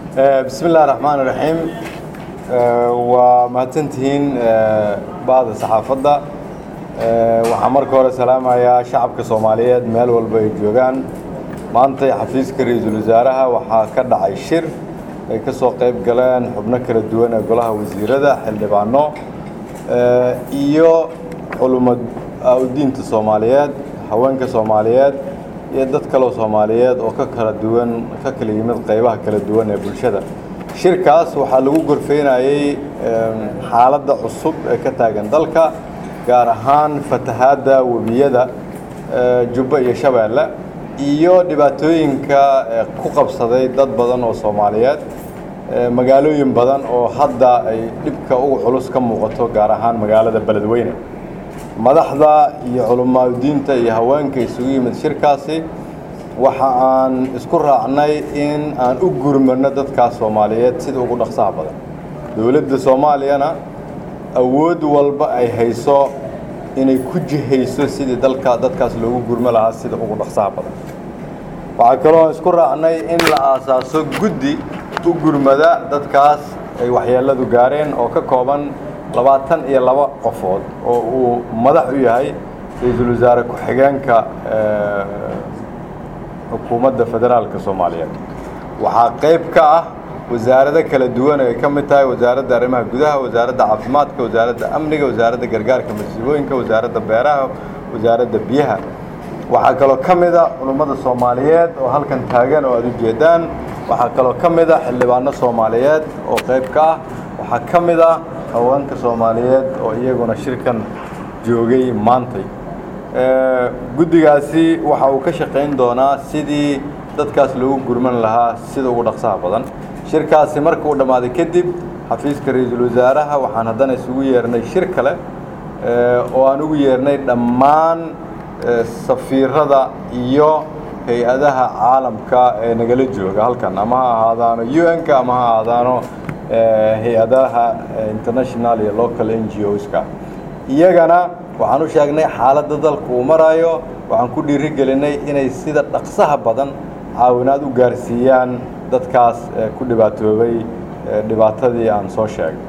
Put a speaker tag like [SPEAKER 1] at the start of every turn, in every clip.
[SPEAKER 1] bismi illahi raxmaan iraxiim waa mahadsantihiin ba'da saxaafadda waxaan marka hore salaamayaa shacabka soomaaliyeed meel walba ay joogaan maantay xafiiska ra-iisul wasaaraha waxaa ka dhacay shir ay ka soo qayb galeen xubno kala duwan ee golaha wasiirada xildhibaano iyo culumad diinta soomaaliyeed haweenka soomaaliyeed iyo dad kaloo soomaaliyeed oo ka kala duwan ka kala yimid qaybaha kala duwan ee bulshada shirkaas waxaa lagu gorfeynayey xaaladda cusub ee ka taagan dalka gaar ahaan fatahaadda webiyada jubbo iyo shabeelle iyo dhibaatooyinka ku qabsaday dad badan oo soomaaliyeed magaalooyin badan oo hadda ay dhibka ugu culus ka muuqato gaar ahaan magaalada beledweyne madaxda iyo culamaadiinta iyo haweenka isugu yimid shirkaasi waxa aan isku raacnay in aan u gurmano dadkaas soomaaliyeed sida ugu dhaqsaha badan dowladda soomaaliyana awood walba ay hayso inay ku jihayso sidii dalka dadkaas loogu gurmo lahaa sida ugu dhaqsaha badan waxaa kaloo isku raacnay in la aasaaso guddi u gurmada dadkaas ay waxyeeladu gaareen oo ka kooban labaatan iyo laba qofood oo uu madax u yahay ra-iisul wasaare ku-xigeenka xukuumadda federaalka soomaaliyeed waxaa qayb ka ah wasaarado kala duwan ay ka mid tahay wasaaradda arrimaha gudaha wasaaradda caafimaadka wasaaradda amniga wasaaradda gargaarka masiibooyinka wasaaradda beeraha wasaaradda biyaha waxaa kaloo ka mid a culummada soomaaliyeed oo halkan taagan oo aad u jeedaan waxaa kaloo ka mid a xildhibaano soomaaliyeed oo qayb ka ah waxaa ka mid ah haweenka soomaaliyeed oo iyaguna shirkan joogay maantay guddigaasi waxa uu ka shaqayn doonaa sidii dadkaas loogu gurman lahaa sida ugu dhaqsaha badan shirkaasi marka uu dhammaaday kadib xafiiska ra-iisul wasaaraha waxaan haddana isugu yeernay shir kale oo aan ugu yeernay dhammaan safiirada iyo hay-adaha caalamka ee nagala jooga halkan ama ha ahaadaano u n-ka ama ha ahaadaano hay-adaha international iyo local n g oska iyagana waxaan u sheegnay xaaladda dalku uu maraayo waxaan ku dhiiri gelinay inay sida dhaqsaha badan caawinaad u gaarsiiyaan dadkaas ku dhibaatoobay dhibaatadii aan soo sheegay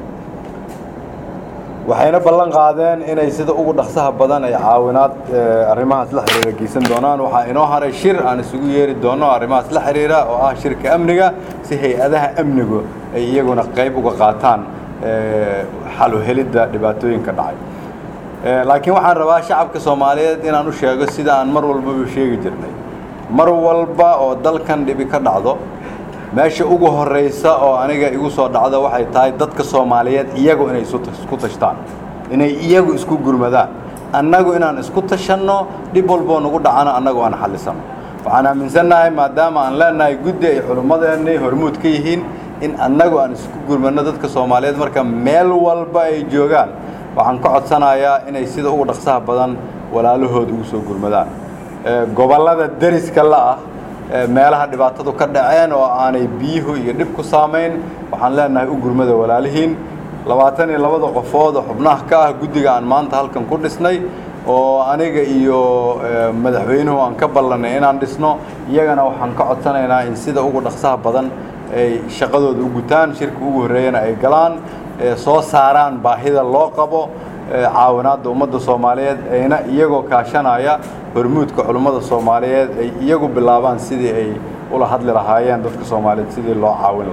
[SPEAKER 1] waxayna ballan qaadeen inay sida ugu dhaqsaha badan ay caawinaad arrimahaas la xiriira geysan doonaan waxaa inoo haray shir aan isugu yeeri doono arrimahaas la xiriira oo ah shirka amniga si hay-adaha amnigu ay iyaguna qayb uga qaataan xal u helidda dhibaatooyinka dhacay laakiin waxaan rabaa shacabka soomaaliyeed inaan u sheego sida aan mar walbaba sheegi jirnay mar walba oo dalkan dhibi ka dhacdo meesha ugu horraysa oo aniga igu soo dhacda waxay tahay dadka soomaaliyeed iyagu inay isku tashtaan inay iyagu isku gurmadaan annagu inaan isku tashanno dhib walboo nagu dhacano annagu aan xallisano waxaan aaminsannahay maadaama aan leenahay guddi ay culummadeennii hormuud ka yihiin in annagu aan isku gurmanno dadka soomaaliyeed marka meel walba ay joogaan waxaan ka codsanayaa inay sida ugu dhaqsaha badan walaalahooda ugu soo gurmadaan gobollada deriska la'ah meelaha dhibaatadu ka dhaceen oo aanay biyuhu iyo dhib ku saamayn waxaan leenahay u gurmada walaalihiin labaatan iyo labada qofood oo xubnaha ka ah guddiga aan maanta halkan ku dhisnay oo aniga iyo madaxweynuhu aan ka ballanay inaan dhisno iyagana waxaan ka codsanaynaa in sida ugu dhaqsaha badan ay shaqadooda u gutaan shirka ugu horreeyana ay galaan soo saaraan baahida loo qabo caawinaadda ummadda soomaaliyeed ayna iyagoo kaashanaya hormuudka culummada soomaaliyeed ay iyagu bilaabaan sidii ay ula hadli lahaayeen dadka soomaaliyeed sidii loo caawin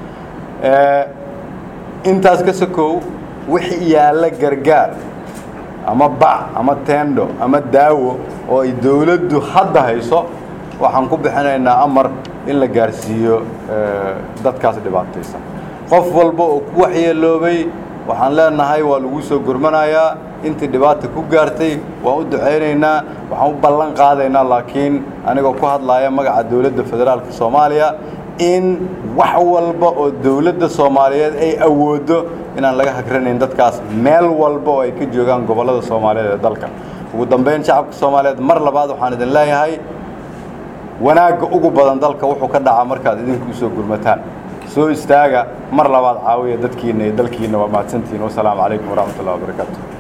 [SPEAKER 1] lahaa intaas ka sokow wixii yaalla gargaar ama bac ama tendo ama daawo oo ay dowladdu hadda hayso waxaan ku bixinaynaa amar in la gaarsiiyo dadkaas dhibaataysan qof walba oo ku waxyeeloobay waxaan leenahay waa lagu soo gurmanayaa intii dhibaata ku gaartay waan u ducaynaynaa waxaan u ballan qaadaynaa laakiin anigoo ku hadlaaya magaca dowladda federaalka soomaaliya in wax walba oo dowladda soomaaliyeed ay awooddo inaan laga hagranayn dadkaas meel walba oo ay ka joogaan gobollada soomaaliyeed ee dalka ugu dambayn shacabka soomaaliyeed mar labaad waxaan idin leeyahay wanaagga ugu badan dalka wuxuu ka dhacaa markaad idinku usoo gurmataan soo istaaga mar labaad caawiya dadkiina iyo dalkiina waa mahadsantihiin wasalaamu calaykum waraxmat ullahi wabarakaatu